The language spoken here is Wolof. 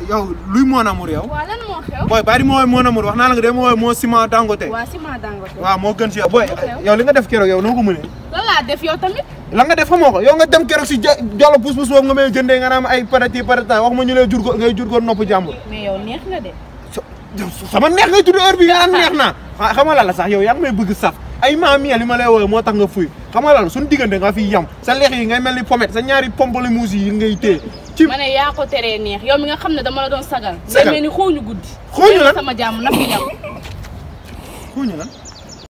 yow luy mon amour yow waa lan moo xew. booy bari ma woowee mon amour wax naa la nga de ma woowee moo ciment dangote waa ciment dangote. waaw moo gën si yow booy xew? yow li nga def keroog yow noo ko mënee lan laa def yow tamit. la nga def xamoo ko yow nga dem keroog si ja jolo pus pus boobu nga may jëndee nga naan ay parati parata wax ma ñu lay jur ko ngay jur ko nopp jàmbur mais yow neex nga de. sama neex ngay tudd heure bi nga naan neex naa ah xam nga lan la sax yow yaa ngi may bëgg saf ay maam yi li ma lay woowee moo tax nga fuy xam nga lan suñu diggante nga fi yam sa leex yi ngay mel ni pomet sa ñaari pomplemousse yi ngay téye ci ma ne yaa ko teree neex yow mi nga xam ne dama la doon sagal. Sagal. ngay mel ni xooñu guddi. Xooñu lan? sama jàmm na fi yam. xuuñu lan